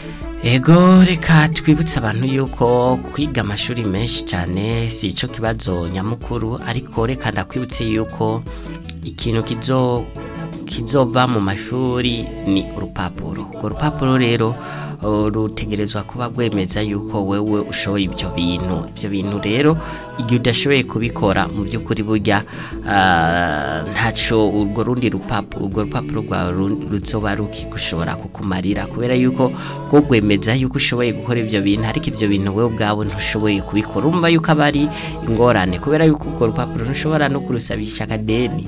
Ego reka twibutse abantu yuko kwiga amashuri menshi cyane si ico kibazo nyamukuru ariko reka ndakwibutse yuko ikintu kizo kizova mu mashuri ni urupapuro urwo rupapuro rero uh, rutegerezwa kuba rwemeza yuko wewe ushoboye ibyo bintu ibyo bintu rero igihe udashoboye kubikora mu by'ukuri burya uh, ntaco urwo rundi rupapuro urwo rupapuro rwawe ru- ruzoba rukigushobora kukumarira kubera yuko rwo rwemeza yuko ushoboye gukora ibyo bintu ariko ibyo bintu wewe ubwawe ntushoboye kubikora urumva yuko aba ari ingorane kubera yuko urwo rupapuro ntushobora no kurusabisha akadeni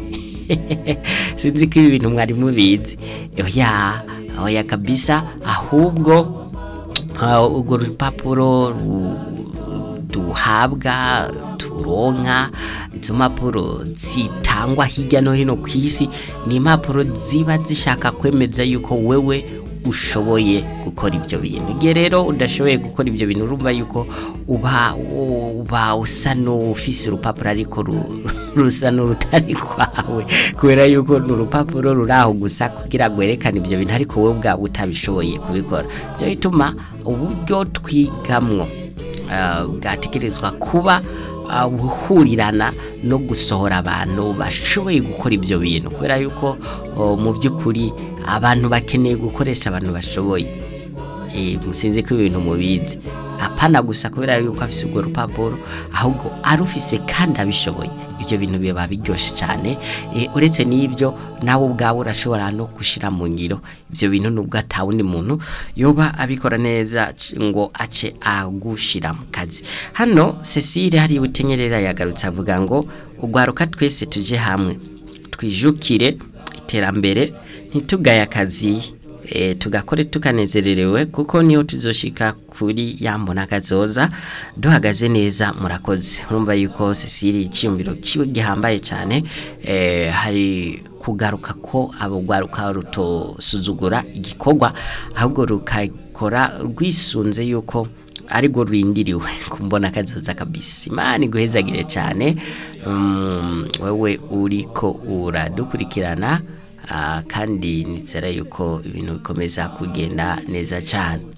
sinzi ko ibi bintu mwari mubizi oya oya kabisa ahubwo ah, urwo rupapuro ru- duhabwa turonka izo mpapuro zitangwa hirya no hino ku isi ni impapuro ziba zishaka kwemeza yuko wewe ushoboye gukora ibyo bintu igihe rero udashoboye gukora ibyo bintu urumva yuko uba uba usa n'ufise urupapuro ariko ru- rusa n'urutari kwawe kubera yuko ni urupapuro ruri aho gusa kugira ngo werekane ibyo bintu ariko wowe ubwawe utabishoboye kubikora byo bituma uburyo twigamwo ah, bwategerezwa kuba ah, buhurirana no gusohora abantu bashoboye gukora ibyo bintu kubera yuko oh, mu by'ukuri abantu bakeneye gukoresha abantu bashoboye eh, musinzi ko ibintu mubizi apana gusa kubera yuko afise urwo rupapuro ahubwo arufise kandi abishoboye ibyo bintu biba biryoshe cyane eh, uretse n'ibyo nawe ubwawe urashobora no gushira mu ngiro ibyo bintu nubwo atawundi muntu yoba abikora neza c- ngo ace agushira mu kazi hano Cecile hari butenyerera yagarutse avuga ngo ugwaruka twese tuje hamwe twijukire iterambere ntitugaye akazi e, tugakore tukanezererewe kuko niho tuzoshika kuri yambona kazoza duhagaze neza murakoze urumva yuko Cecile icyumviro kiwe gihambaye cyane e, hari kugaruka ko abo gwaruka rutosuzugura igikorwa ahubwo rukakora rwisunze yuko aribwo rurindiriwe kumbona kazoza kabisa imana iguhezagire cyane um, wewe uriko uradukurikirana Ah, kandi nizera yuko ibintu bikomeza kugenda neza cyane